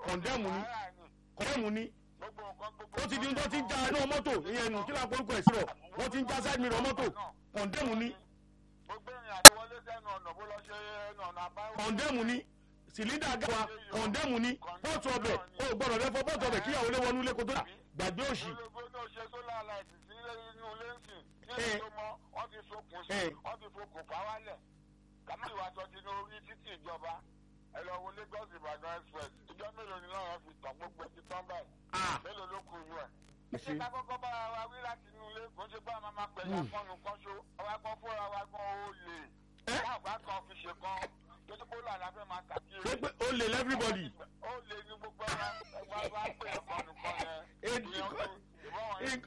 kọ̀ndẹ́mù ni Wàhálà ni. kọ̀ndẹ́mù ni gbogbo nǹkan gbogbo ó ti di nǹkan tó ti ń já náà- iná mọ́tò ìyẹn nù kí lápò orúkọ ẹ̀ sírọ̀ wọ́n ti ń já side mirror mọ́tò kọ̀ndẹ́mù ni gbogbo ìrìn àti wọlé sẹ́nu ọ̀nà bó lọ ṣe ẹnu ọ̀nà àbáwọ̀. kọ̀ndẹ́mù ni sìlíndà gáwa kọ̀ndẹ́mù ni pọ́ọ̀tù ọbẹ̀ ó gbọ́dọ̀ lẹ́fọ́ pọ́ọ̀tù ọbẹ̀ kíyàwó lé wọnú ilé kó tó dà gbàgbé òṣì olóògbé náà ṣe sólà láìsí sí inú ilé ń sìn ní Eh. èso mọ́ wọ́n ti sokùn sí Eh. wọ́n ti fokùn fà wálẹ̀ kàmáà ìwà tó ti ní orí títì ìjọba ẹ lọ wo lagos ìbàdàn express ìjọ mélòó ni náà wọ́n fi tàn gbogbo ẹ̀ ti tán báyìí Ah. mélòó ló kù yú ẹ̀. Ẹ ṣé ṣé. ká kọ́kọ́ bára wa wí láti inú ilé kò ń ṣe bá a máa máa pẹ̀lú akọ́nu kan ṣó àwa kan fúnra wa gan ó lè Eh. láàbá kan fi ṣe kan tó ti kó làlá fẹ́ máa ṣé kàkiri pé ó lè lẹ́fíríbọ̀dì ó lè ní gbogbo ẹ̀rọ ẹgbẹ́ wa pé ẹ̀kọ́ nìkan yẹn. Èdè ìyẹn kọ́- ìbọn wọn yẹn.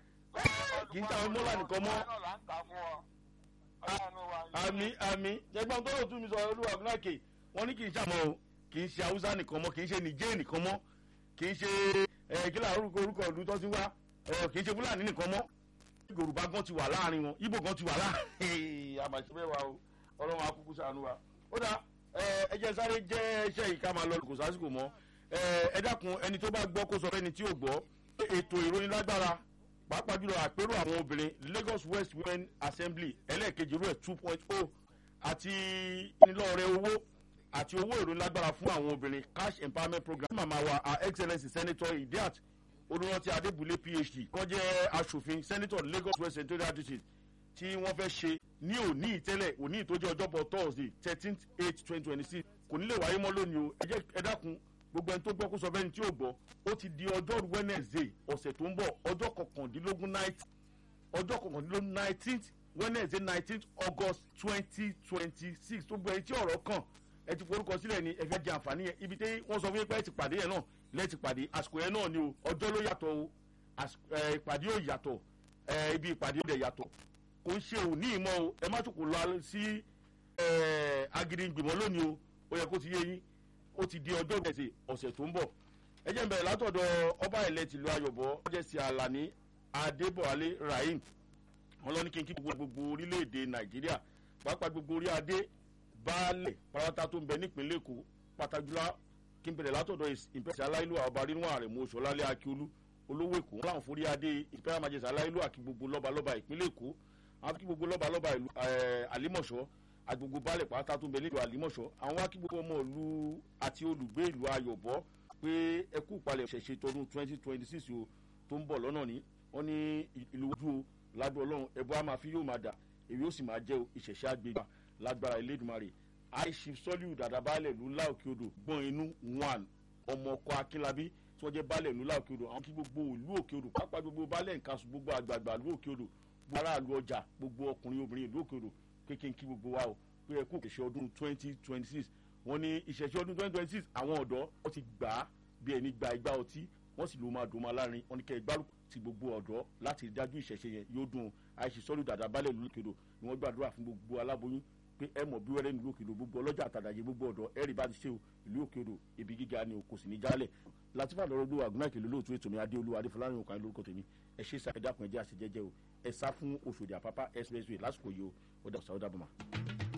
kì í tàwọn mọ́là nìkan mọ́. Ọlọ́run là ń tà fún ọ. Ọlọ́run wa yìí. àmì àmì jẹgbọn tó lò tún mi sọ olúwa gúnákè wọn ní kì í ṣàmọ o kì í ṣe haúsá nìkan mọ kì í ṣe nìjẹ́ nìkan mọ kì í ṣe ẹ kí láà orúkọ orúkọ ìlú tó ti wá ẹ kì í ṣe fúlàní nìkan mọ yorùbá gan ti wà láàrin wọn ibo gan ti wà láàrin àmàṣe bẹ́ẹ̀ wa o ọlọ́run akúkú sànú wa ó dà ẹ ẹ jẹ́ sáré jẹ́ iṣẹ́ yìí ká máa lọ kò sásìkò mọ́ ẹ ẹ dákun ẹni tó bá gbọ́ kó sọ fẹ́ni tí ò gbọ́ ètò ìròyìn lágbára pàápàá jùlọ àpérò àwọn obìnrin lagos west women assembly ẹlẹ́ẹ̀kejì rẹ̀ two point oh àti ìnilọ́ọ̀rẹ́ owó àti owó ìròyìn lágbára fún àwọn obìnrin cash empowerment program màmá wa her excellence senator idiat olùrántí adébúlé phd wọ́n jẹ́ asòfin senator lagos west senatorial district tí wọ́n fẹ́ ṣe ní òní ìtẹ́lẹ̀ òní ìtọ́jú ọjọ́bọ̀ thursday thirteenth eight twenty twenty six kò ní lè wáyé mọ́ lónìí o ẹ jẹ́ ẹ dákun gbogbo ẹni tó gbọ́ kó sọ bẹ́ẹ̀ ni tí ò gbọ́ ó ti di ọjọ́rú wednesday ọ̀sẹ̀ tó ń bọ̀ ọjọ́ kọkàndínlógún night ọjọ́ kọkàndínlógún nineteenth wednesday nineteenth august twenty twenty six tó gbọ́ ẹni tí ọ̀rọ̀ kàn ẹ ti forúkọ sílẹ̀ ni ẹ fẹ́ jẹ àǹfààní yẹn ibi tí wọ́n sọ fún yín pé ẹ ti pàdé yẹn náà lẹ́ẹ̀ ti pàdé àsìkò yẹn náà ni o ọjọ́ ló yàtọ̀ o àsìkò ẹ, ìpàdé ò yàtọ̀ ẹ, ibi ìpàdé ò dẹ̀ yàtọ̀ kò ń ṣe òní ìmọ̀ o ẹ má tún kò lọ sí ẹ, agídígbìmọ̀ lónìí o ó yẹ kó ti yé yín ó ti di ọjọ́ ìgbẹ̀sẹ̀ ọ̀sẹ̀ tó ń bọ̀ ẹ jẹ́ n bẹ̀rẹ̀ látọ̀dọ̀ ọba ilẹ̀ tìlú ayọ̀bọ̀ ọjọ́sí alani adébọ̀wálé rahim wọn lọ ní kí n kí gbogbo gbogbo orílẹ̀-èdè nàìjíríà pàápàá gbogbo orí adé baálẹ̀ pátá tó ń bẹ nípínlẹ̀ èkó pátájúlá kí n bẹ̀rẹ̀ látọ̀dọ̀ ìpẹ́sẹ̀ aláìlú ọba rínú ààrẹ mú oṣùọ́lálẹ̀ akíolú olówó èkó wọn làwọn forí adé ìpẹ́rẹ́ májèsè aláìlú àti gbogbo lọ́balọ́ba ìpínlẹ̀ èkó àwọn kí gbogbo lọ́balọ́ba ìlú àlímọ̀ṣọ́ agbègbè baálẹ̀ pátá tó ń bẹ nílùú àlímọ̀ṣọ́ àwọn wá kí gbogbo ọmọ ìlú àti olùgbé ìlú ayọ̀bọ pé ẹkú ìpalẹ̀ ṣẹ̀ṣẹ̀ tọdún twenty twenty six o tó ń bọ̀ lọ́nà ní wọ́n ní ìlú ojú o ládùn ọlọ́run ẹ̀bùn á máa fi yóò máa dà èyí ó sì máa jẹ́ ìṣẹ̀ṣẹ̀ àgbègbè lágbára elédùnmarè aishif sọ́líù dàda baálẹ̀ ìlú láòkè odò gbọ́n inú one ọmọ ọkọ akínlábí tí wọ́n jẹ́ baálẹ̀ ìlú láòkè odò àwọn kí gbogbo ìlú òkè odò pápá gbogbo baálẹ̀ nǹkan gbogbo àgbààgbà ìlú òkè odò gbogbo aráàlú ọjà gbogbo ọkùnrin obìnrin ìlú òkè odò kékeré kí gbogbo wa o pé ẹ kú ìṣẹ̀ṣẹ̀ ọdún twenty twenty six wọ́n ní ìṣẹ̀ṣẹ̀ ọdún twenty twenty six àwọn ọ̀dọ́ wọ́n ti gbà á bí ẹni gba igba ọtí wọ́n sì ló máa dùn máa lárin wọ́n ní kẹ́ ẹ gbárùkù ti gbogbo ọ̀dọ́ láti rí dájú ìṣẹ̀ṣẹ̀ yẹn yóò dùn àìsí sọ́lù dàda balẹ̀ ìlú òkèdò ni wọ́n gbàdúrà fún gbogbo aláboyún pé ẹ mọ̀ bí wẹ́rẹ́ nílùú òkèdò gbogbo ọlọ́jà àtàdàjẹ gbogbo ọ̀dọ́ ẹ̀rì bá ti ṣe o ìlú òkèdò ibi gíga ni o kò sì ní jálẹ̀ látìfà lọ́rọ́ gbé wàgùnà ìkèlè lóòtú ètò mi adéolú adéfọlárin òkàn lórúkọ tèmi ẹ ṣe sá ẹ dákun ẹ jẹ́ àṣejẹ́jẹ́ o ẹ sá fún oṣòdì àpápá expressway lásìkò yìí o ó dà ọ̀sán ó dàbọ̀ mà.